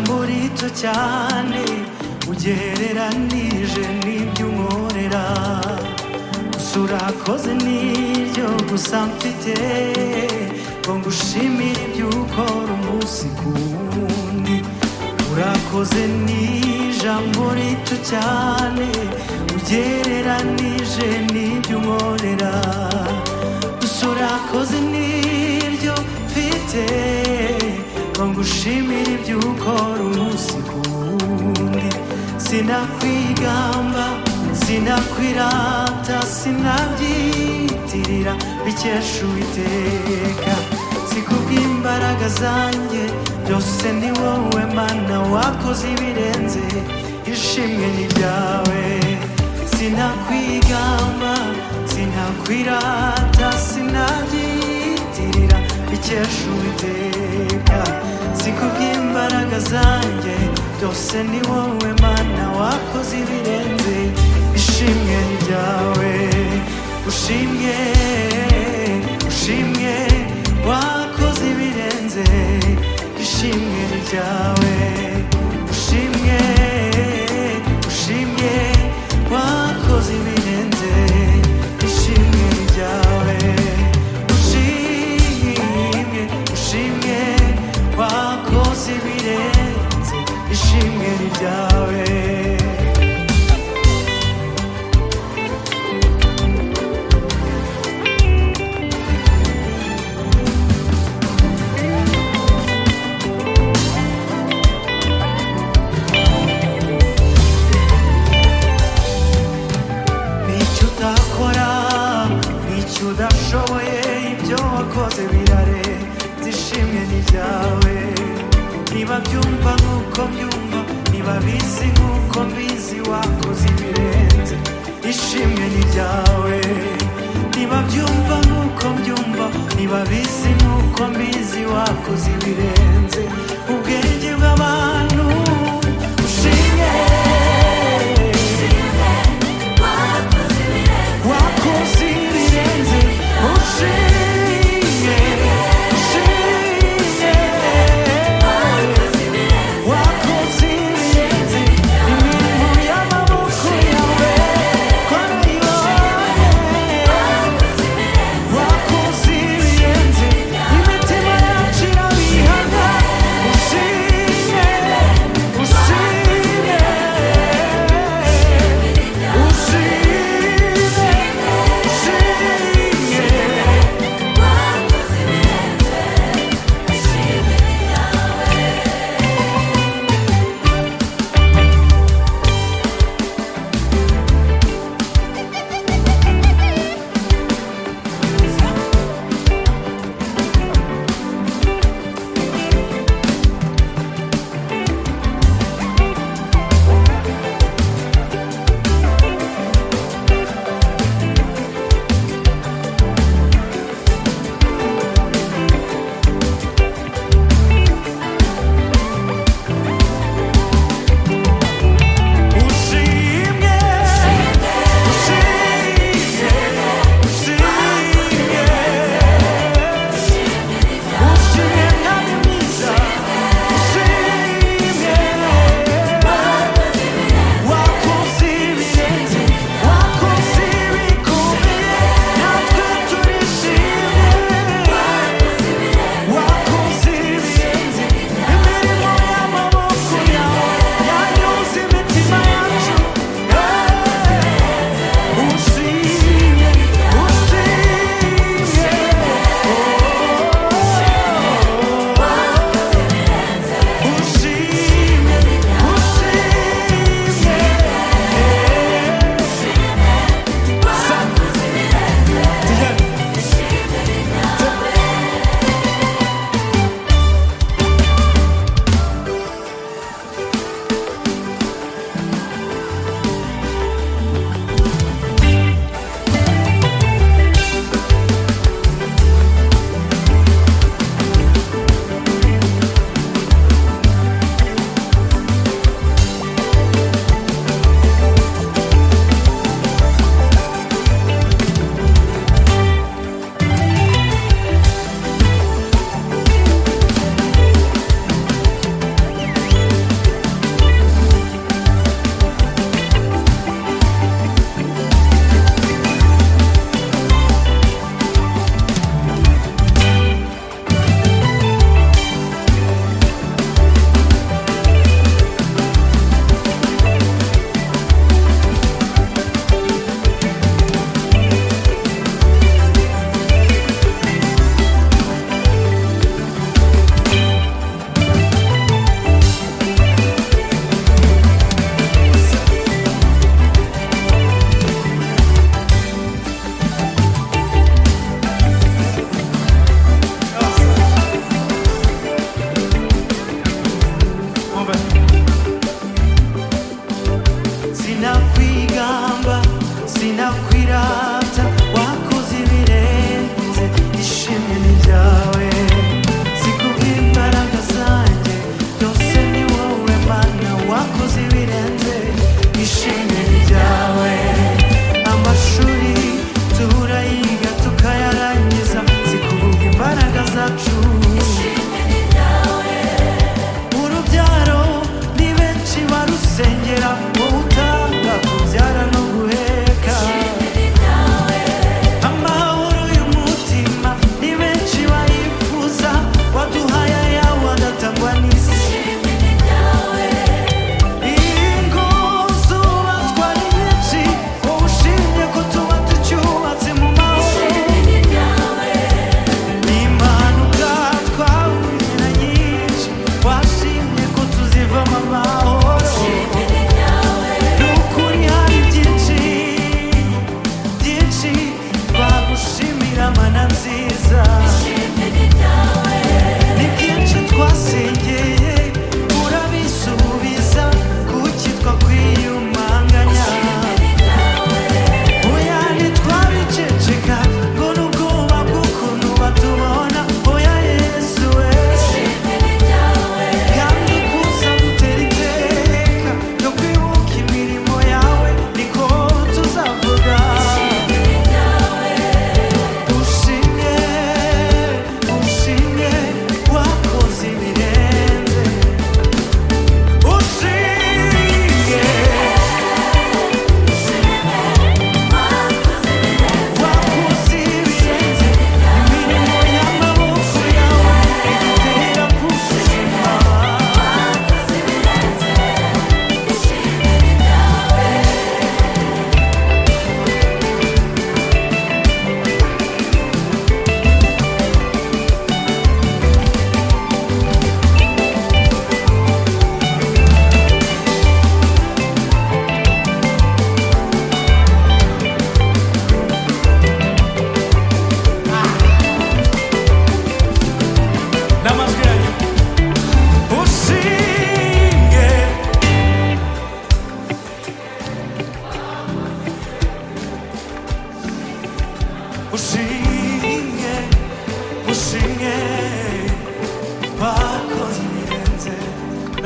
muri cyo cyane ugereranije n'iby'umworera gusa urakoze n'ibyo gusa mfite ngo ngushimire iby'ukora umunsi ku wundi urakoze n'ijambo rito cyane ugereranije n'iby'umworera gusa urakoze n'ibyo mfite ngo ngushimire iby'ukora umunsi ku wundi sinakwigamba sinakwirata sinabyitirira bikesha uwiteka si kubw'imbaraga zanjye byose ni wowe mana wakoze ibirenze ishimwe ni ryawe sinakwigamba sinakwirata sinabyitirira bikesha uwiteka si kubw'imbaraga zanjye byose ni wowe mana wakoze ibirenze ishimwe ni ryawe ushimwe ushimwe wakoze ibirenze ishimwe ni ryawe ushimwe ushimwe wakoze ibirenze ishimwe ni ryawe ushimwe ushimwe wakoze ibirenze ishimwe ni ryawe nicyo udakora nicyo udashoboye ibyo wakoze birarenze ishimwe ni ryawe niba byumva nk'uko byumva niba bizi nk'uko mbizi wakoze ibirenze ishimwe ni ryawe niba byumva nk'uko mbyumva niba bizi nk'uko mbizi wakoze ibirenze ubwenge bw'abantu ushimwe wakoze ibirenze ushimye ushimye wakoze ibirenze imirimo y'amaboko yawe twarayibonye wakoze ibirenze imitima yacu irabihamya ushimye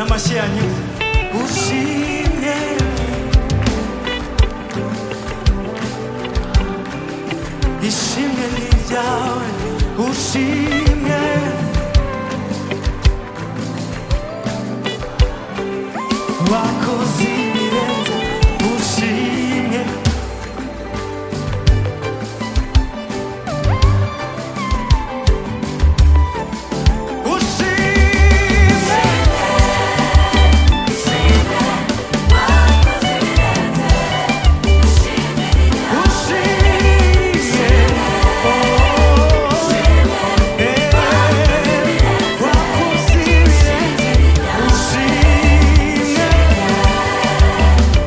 спасение. Учи мне Ищи меня, не делай, уши мне. Лако зимиренце, уши мне. Уши мне. Уши мне. О, э, лако зимиренце, уши мне.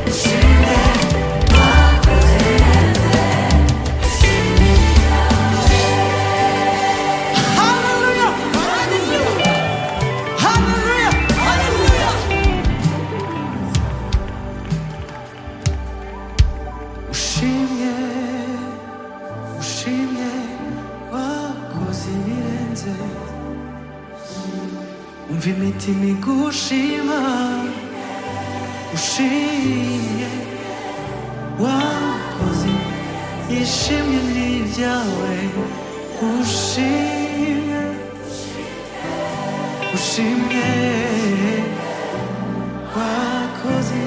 Уши мне. Hallelujah! Hallelujah! Hallelujah! Hallelujah! Уши мне, уши мне, вакузи вирензе. Умвимити мигу ушима, уши мне, вакузи. Ищи мне лидялы, уши мне, уши мне. Wakoze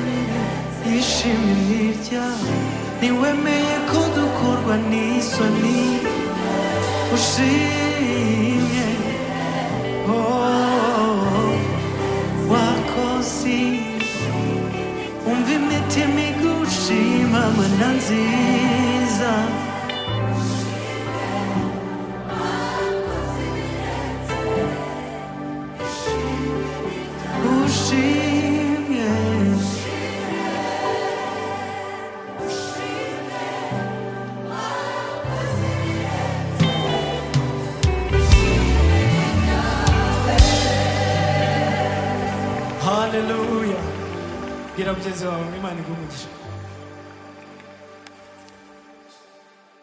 yishimye n'ibyawe ntiwemeye ko dukorwa n'isoni ushimye oh, wakoze umva imitima igushima mana nziza ushimye haleluya bwira mugenzi wawe ngo imana iguhe umugisha